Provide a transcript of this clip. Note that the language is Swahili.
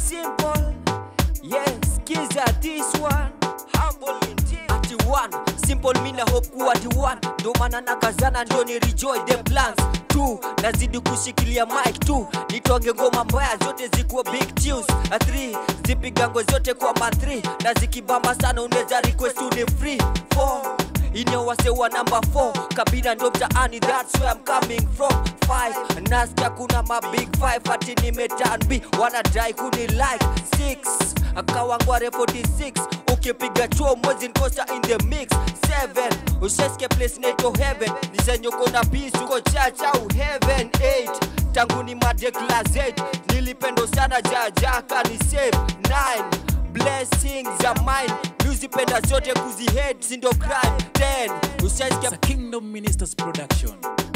simple yes kiza this one humble indeed ati one simple mina hope kuwa the one ndo maana nakazana ndio ni rejoy the plans two nazidi kushikilia mic tu nitonge ngoma mbaya zote zikuwa big tunes a three zipigango zote kwa ma three na zikibamba sana unaweza request uni free four inawasewa namba 4 kabila ndo mtaani that's where I'm coming from 5 nasikia kuna ma big 5 ati nimetan b wanadai kuni like 6 akawangware 46 ukipiga chuo mwezi nkosa in the mix 7 usheske place neto heaven nisenyoko na peace uko church au heaven 8 tangu ni made class 8 nilipendo sana jajaka ni save 9 blessings za mine muzipenda zote kuzihead sindo crime 10 ushaisikia It's a Kingdom Ministers production.